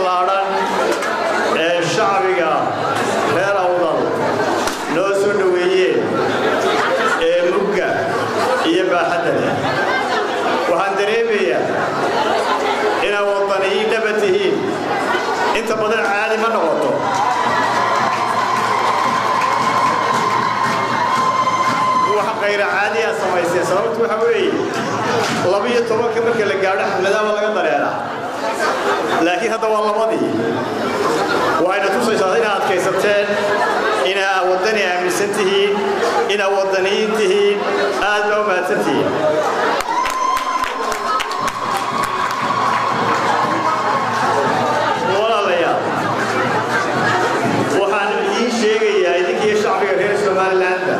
ballaadhan ee shacbiga reer awdal noo soo dhoweeyeen ee mugga iyo baaxadda leh waxaan dareemayaa inaad waddaniyiin dhaba tihiin inta badan caadi ma noqoto wax kayra caadi aad samayseen sababtu waxa weeye labiyo tobanka marka la gaadho xafladaaba laga dareeraa laakiin hadda waa labadii waxayna tusaysaa inaad adkaysateen inaa waddani aaminsan tihiin inaa waddaniyiin tihiin aad baa u mahadsan tihiin walaalayaal waxaan idiin sheegayaa idinkiiyo shacbiga reer somalilandba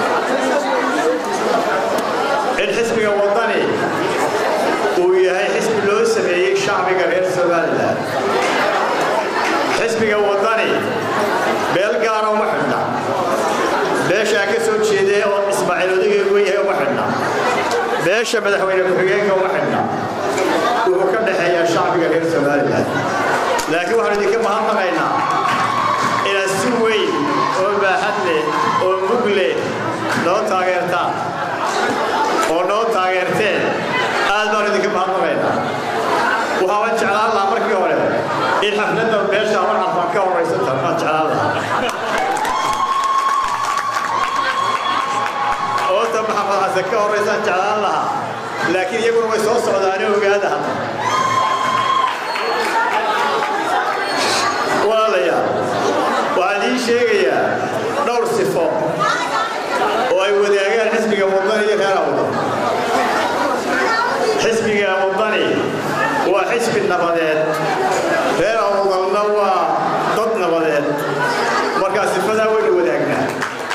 in xisbiga waddani uu yahay xisbi loo sameeyey shacbiga reer somalilan xisbiga waddani beel gaara uma xidhna beeshaa ka soo jeedee oo ismaaciil odageegu yahay uma xidhna beesha madaxweyne ku-xigeenka uma xidhna wuxuu ka dhexeeyaa shacbiga reer somalilan laakiin waxaanu idinka mahadnaqaynaa inaad si weyn oo baaxad leh oo mug leh noo taageertaan oo noo taageerteen aad baanu idinka mahadnaqaynaa waxaaban jeclaan lahaa markii hore in xafladda beesha hor carfan ka horaysan tahay baan jeclaan lahaa oota maxamed xasan ka horaysaan jeclaan lahaa laakiin iyaguna way soo socdaane ogaada hadda walaalayaal waxaan idiin sheegayaa dhowr sifo oo ay wadaagaan xisbiga waddani iyo reer awdan xisbiga waddani waa xisbi nabadeed reer awdalna waa dad nabadeed markaa sifadaa waynu wadaagnaa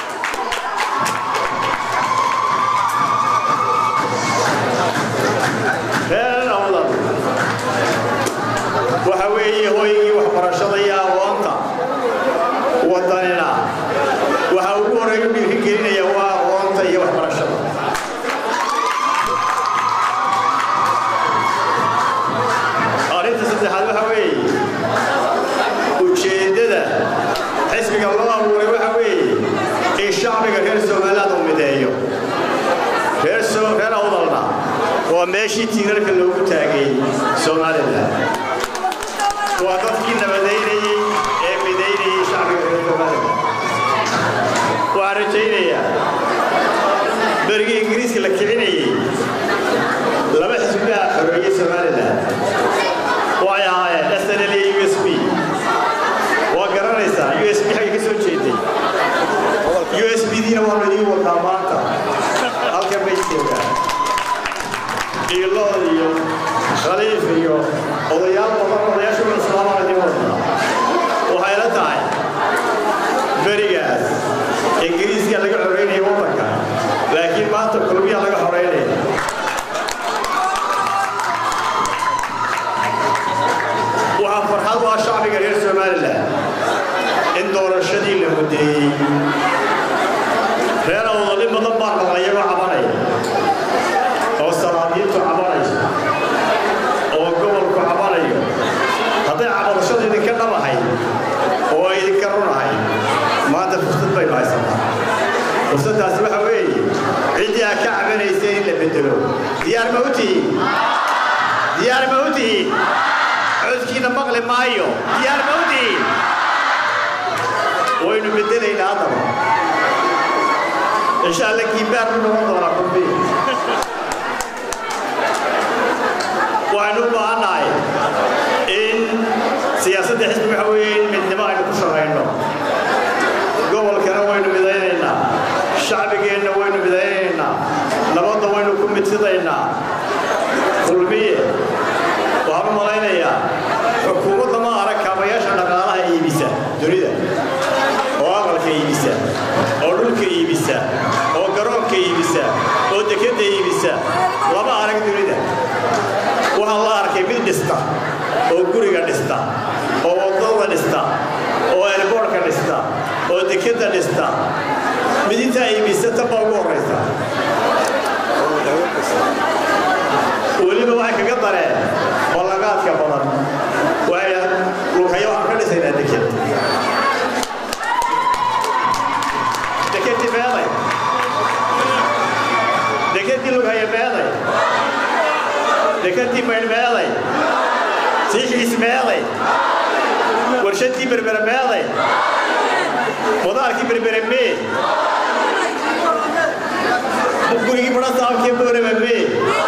reer awdal waxa weeye hooygii waxbarashada iyo aqoonta waddanina waxa ugu horreeya u dhiirigelinaya waa aqoonta iyo waxbarashada arrinta saddexaad waxa weeye ujeeddada xisbiga loo abuuray waxa weeye in shacbiga reer somaliland uu mideeyo reer reer awdalna waa meeshii tiirarka loogu taagay somaliland waa dadkii nabadaynayey ee midaynayey shacbiga reer somaliland waxaan rajaynayaa berigii ingiriiska la kicinayey laba xisbilaha xoreeyey somaliland waxay ahaayeen snl iyo u s b waa garanaysaa u s b xagga ka soo jeeday u s b diina waanu idiin wadaa maanta halkan bay joogaan iilood iyo khaliif iyo odayaal badan odayaasha islaamana idiin wadaa waxay la tahay berigaas ingiriiska laga xoreynaya waddanka laakiin maanta kulmiya laga xoreynaya waxaa farxad u ah shacbiga reer somalilan in doorashadii la mudeeyey reer awdali badan baa maqlay iyagoo cabanaya oo salaadiintu cabanayso oo gobolku cabanayo hadday cabadashadu idinka dhabahay oo ay idinka runahay maanta fursad baynu haysataa fursaddaasi waxa weeye ciddii aad ka cabanayseen in la bedelo diyaar ma u tihiin diyaar ma u tihiin codkiina maqli maayo diyaar ma u tihiin waynu bedelaynaa haddaba insha alla kiibaar u noqon doonaa kulmiya waxaynu u baahannahay in siyaasadda xisbi waxa weeye in midnimo aynu ku shaqayno gobolkana waynu midaynaynaa shacbigeenna waynu midaynaynaa nabadda waynu ku midsidaynaa kulmiye waxaan u malaynayaa xukuumadda ma arag kaabayaasha dhaqaalaha iibisa dunida oo aqalka iibisa oo dhulka iibisa oo garoonka iibisa oo dekedda iibisa lama arag dunida waxaa la arkay mid dhista oo guriga dhista oo waddada dhista oo elboorka dhista oo dekedda dhista mid intaa iibisa tan baa ugu horraysa weliba waxay kaga dareen ballagaadka badan waxay meeday warshadii berbere meeday madaarkii berbere mee gurigii barasaabkii boorama mee